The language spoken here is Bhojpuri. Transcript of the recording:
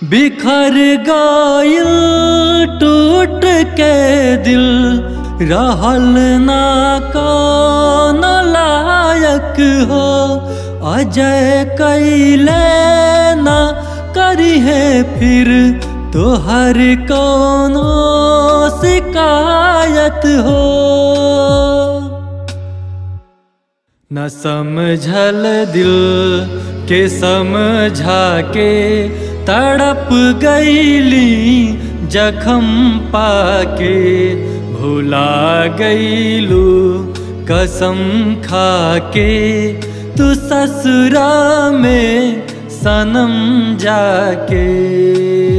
बिखर गइल टूट के दिल रहल ना कौन लायक हो अजय कैले ना करी है फिर तोहर कौनो शिकायत हो न समझल दिल के समझा के तड़प गईली जखम पाके भुला गईलू कसम खा के तू ससुरा में सनम जाके